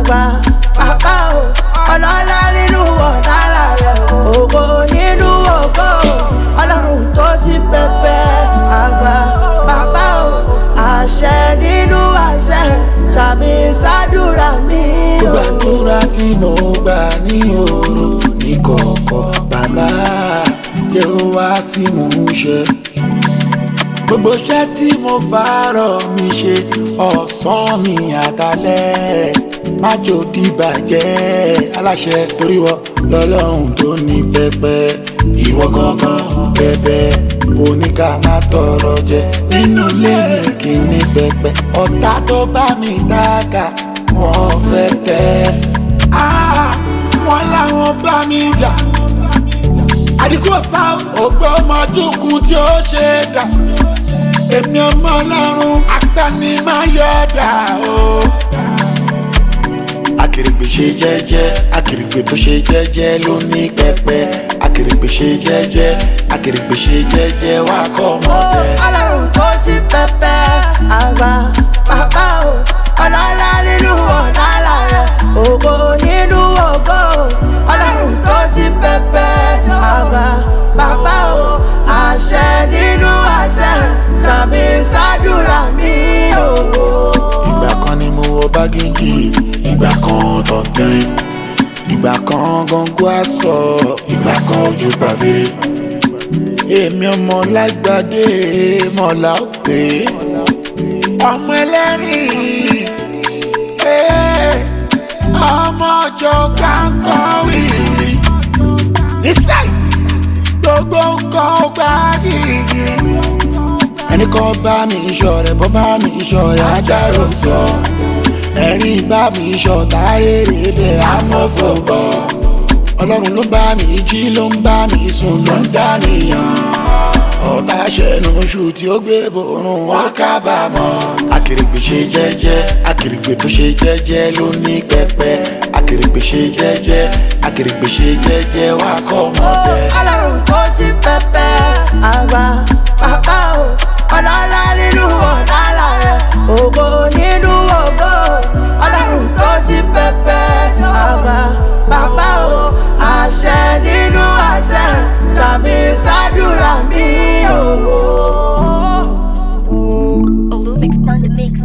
àgbà bàbá o ọlọ́lá nínú ọ̀nàlà rẹ̀ ògo nínú ògo ọlọ́run tó sí pẹpẹ àgbà bàbá o àṣẹ nínú àṣẹ sàmì sádùrà mi o. gbàdúrà tí mo gbà ní òru ní kọ̀ọ̀kọ̀ bàbá jẹ́ ó wá sí mò ń ṣe. gbogbo iṣẹ́ tí mo fàárọ̀ mi ṣe ọ̀sán mi àtàlẹ́ má jò dìbàjẹ́ aláṣẹ torí wọ lọ́lọ́run tó ní pẹpẹ ìwọ gangan bẹbẹ oníkà má tọrọ jẹ nínú ilé mi kì í ní pẹpẹ ọ̀tá tó bá mi dáka wọ́n fẹ́ tẹ́ Ah, wọ́n láwọn bá mi jà àdìkú ọ̀sá ògbó ọmọdúnkún tí ó ṣe é dà èmi ọmọ ọlọ́run agbanimayọ̀dà o. akèrègbè ṣe jẹ́jẹ́ akèrègbè tó ṣe jẹ́jẹ́ ló ní pẹpẹ akèrègbè ṣe jẹ́jẹ́ akèrègbè ṣe jẹ́jẹ́ wá kọ́ ọmọdé. ọlọ́run tó sí pẹpẹ àgbà bàbá o ọlọ́lá nínú ọ̀nàlà rẹ̀ ògo nínú ògo ọlọ́run tó sí pẹpẹ àgbà bàbá o àṣẹ nínú àṣẹ sàmì sádùrà mi o. ìgbà kan ni mo wọ bágéjì ìgbà kan tọ̀tẹ̀rẹ̀ ìgbà kan gọ́ngọ́ àṣọ ìgbà kan ojú pàfẹ́rẹ́ èmi ọmọ lágbàdé mọ̀lá òpè ọmọ ẹlẹ́rìn eh, ọmọ ọjọ́ kánkọ́ wìrì nísàlẹ̀ gbogbo nǹkan ó gbá gírígírí ẹnì kan bá mi iṣọ́ rẹ̀ bọ́ bá mi iṣọ́ rẹ̀ ajáró sọ ẹni bá mi iṣọ́ táyéré bẹ́ẹ̀ amọ́fọ̀bọ̀ ọlọ́run ló bá mi jí ló ń bá mi sùn ló ń dánìyàn ọ̀tá ṣẹ̀nu oṣù tí ó gbé borun wọn kábàámọ̀ akèrègbè ṣe jẹ́jẹ́ akèrègbè tó ṣe jẹ́jẹ́ ló ní pẹpẹ akèrègbè ṣe jẹ́jẹ́ akèrègbè ṣe jẹ́jẹ́ wá kọ́ ọmọdé. ọlọ́run tó sí pẹpẹ àgbà bàbá o ọlọ́lá nínú ọ̀nàlà rẹ̀ ògo nínú ògo ọlọ́run tó sí pẹpẹ àgbà bàbá o àṣẹ nínú àṣẹ sàmì sádùrà mi o. Olumix on the mix.